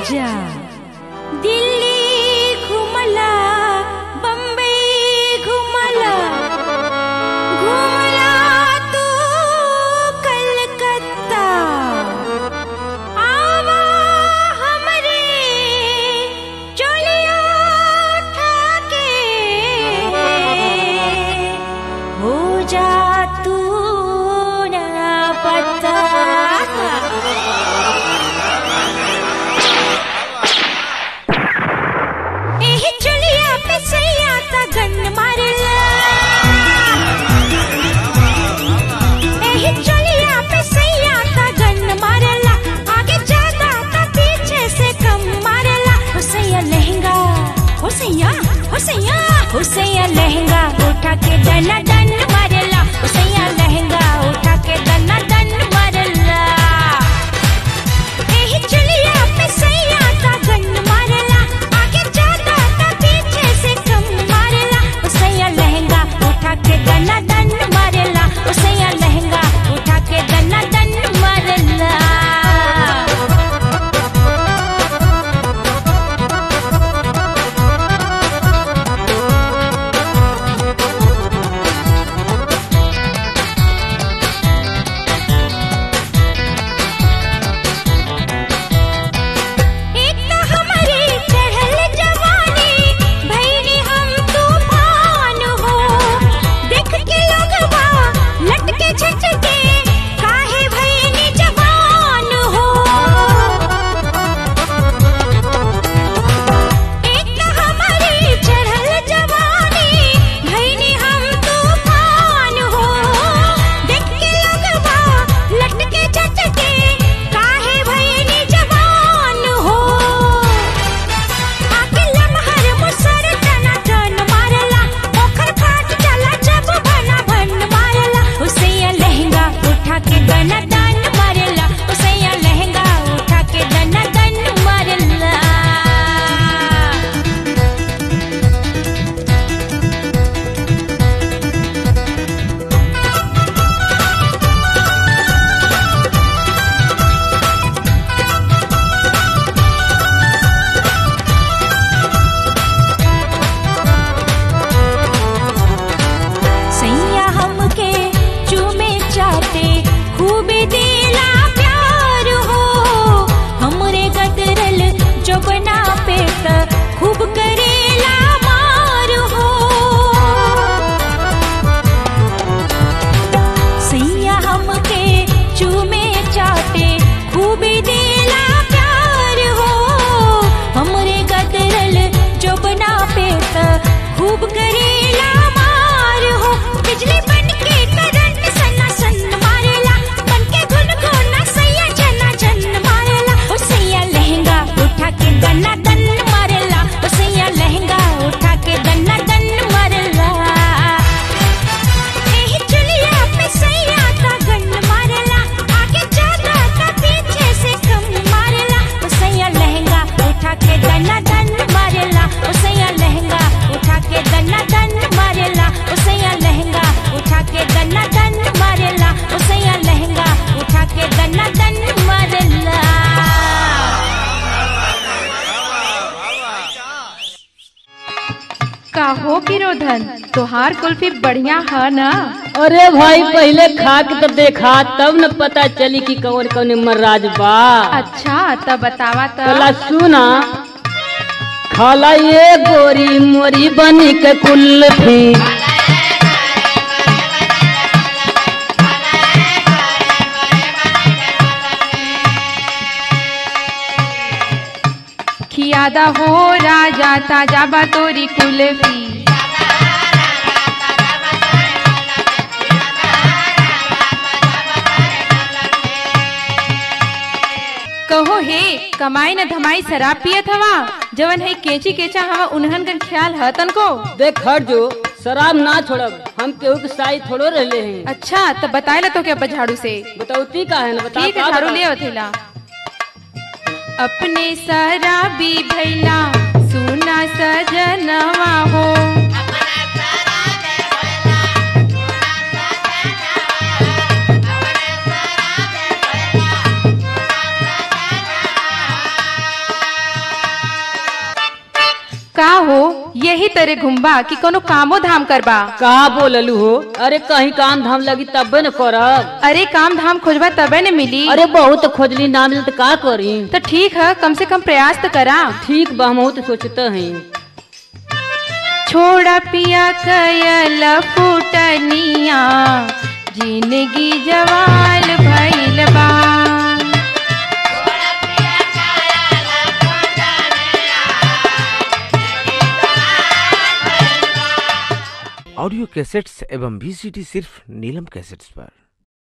जा दिल्ली घुमला बम्बई घुमला घुमला तू कलकत्ता आवा हमरे चोलिया ठाके हो जा तू ना पता एही चुलिया पे सैया का गन मारला एही चुलिया पे सैया का गन मारला आगे ज्यादा का पीछे से कम मारला हो सैया लहंगा हो सैया हो सैया हो सैया लहंगा उठा के दना दन मारला हो सैया लहंगा उठा के दना दन मारला एही चुलिया पे सैया का गन मारला आगे ज्यादा का पीछे से कम मारला ओ सैया लहंगा उठा के दना दन मारला ओ सैया लहंगा उठा के दना दन मारला एक तो हमारी चढ़ल जवानी भैरी हम तूफान हो देख के लोगवा लटके झटके काहे भैनी जवान हो एक तो हमारी चढ़ल जवानी भैनी हम तूफान हो देख के लोगवा लटके झटके काहे भैनी जवान हो आके लमहर मुसर टना टन मारला ओखर फाट चला जब भना भन मारला उसैया लहंगा उठा के दना दन मारला उसैया लहंगा उठा के दना दन मारला सैया हमके चूमे चाटे खूब दिला प्यार हो हमरे गदरल जबना पे त खूब करेला मार हो सैया हमके चूमे चाटे खूब दिला प्यार हो हमरे गदरल जबना पे त खूब करेला मार हो बिजली बन के करंट सन्ना सन्न मारेला बन के गुन गुना सैया जना जन मारेला ओ सैया लहंगा उठा के दन्ना दन मारेला ओ सैया लहंगा उठा के दन्ना दन मारेला एही चुलिया पे सैया का गन मारेला आगे ज्यादा का पीछे से कम मारेला ओ सैया लहंगा उठा के दना दन मारेला ओ सैया लहंगा उठा के दना दन मारेला ओ सैया लहंगा उठा के दना दन मारेला ओ सैया लहंगा उठा के दना दन मारेला काहो किरोधन तोहार कुल्फी बढ़िया है ना अरे भाई पहले खा के तो देखा तब न पता चली कि कौन कौन मर्राज बा अच्छा तब बतावा कला तो सुना खाला ये गोरी मोरी बनी के कुल्फी खियादा हो राजा ताजा बा तोरी कुल्फी कहो हे कमाई न धमाई शराब पियत हवा जवन है केची केचा हवा उन्हन का ख्याल है तनको देख हट जो शराब ना छोड़ब हम केहू के साई थोड़ो रहले हैं अच्छा तब बताए ला तो क्या झाड़ू से बताउती का है ना बता ठीक है का झाड़ू बता? ले अथेला अपने शराबी भैला सुना सजनवा हो यही तरह घुमबा कि कोनो कामो धाम करबा का बोललू हो अरे कहीं काम धाम लगी तबे न करब अरे काम धाम खोजबा तबे न मिली अरे बहुत खोजली ना मिल तो का करी तो ठीक है कम से कम प्रयास तो करा ठीक बा हम तो सोचते हैं छोड़ा पिया कयल फुटनिया जिंदगी जवाल भइल बा ऑडियो कैसेट्स एवं वीसीडी सिर्फ नीलम कैसेट्स पर